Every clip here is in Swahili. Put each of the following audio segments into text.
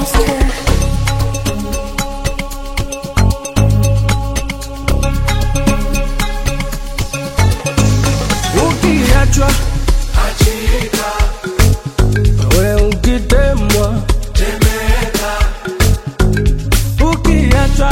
monster. ukiachwa we ukitemwa ukiachwa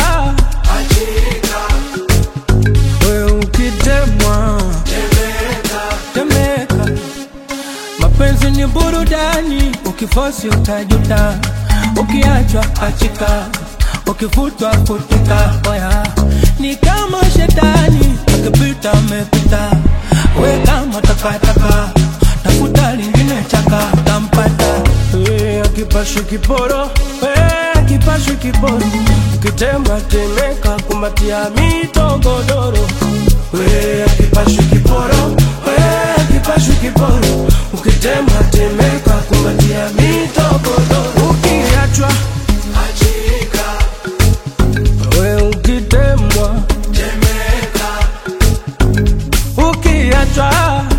we ukitemwa temeka mapenzi ni burudani ukifosi utajuta ukiachwa achika ukifutwa futika oya ni kama shetani akipita amepita we kama takataka tafuta lingine chaka tampata we akipashwi kiporo we akipashwi kiporo ukitemba temeka kumbatia mitogodoro we akipashwi kiporo we akipashwi kiporo ukitemba temeka kumbatia mitogodoro ukiachwa we ukitemwa ukiachwa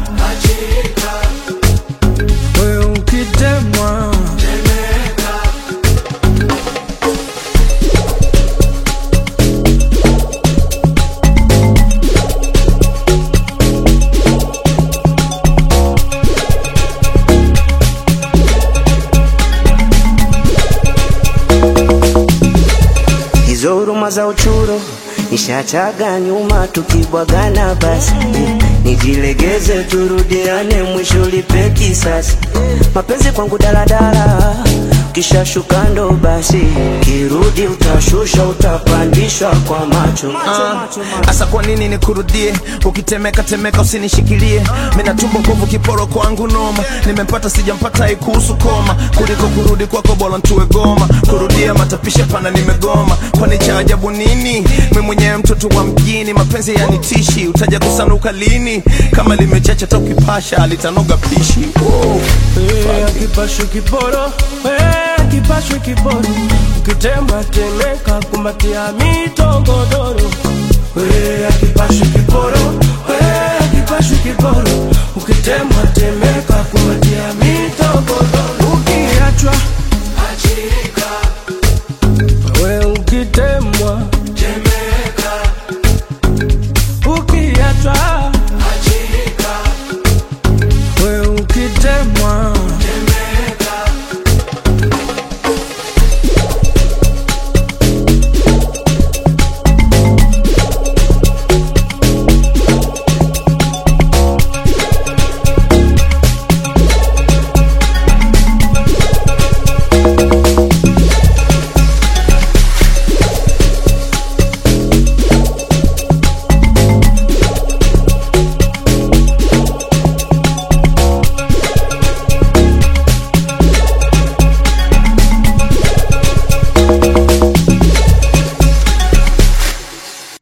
we ukitemwa hizo huruma za uchuro nishachaga nyuma, tukibwagana basi nijilegeze, turudiane, mwisho lipe kisasi. Mapenzi kwangu daladala, kishashuka ndo basi, kirudi utashusha, utapandishwa kwa macho Asa kwa nini nikurudie? Ukitemeka temeka usinishikilie, mina tumbo nguvu kiporo kwangu noma, nimempata sijampata ikuhusu koma, kuliko kurudi kwako bora ntue goma, kurudia matapisha pana nimegoma, kwani cha ajabu nini? Mi mwenyewe mtoto wa mjini, mapenzi yanitishi, utaja kusanuka lini? Kama limechacha ta ukipasha litanoga pishi oh. we akipashwi kiporo we akipashwi kiporo ukitemba temeka kumbatia mitogodoro we akipashwi kiporo we akipashwi kiporo ukitemba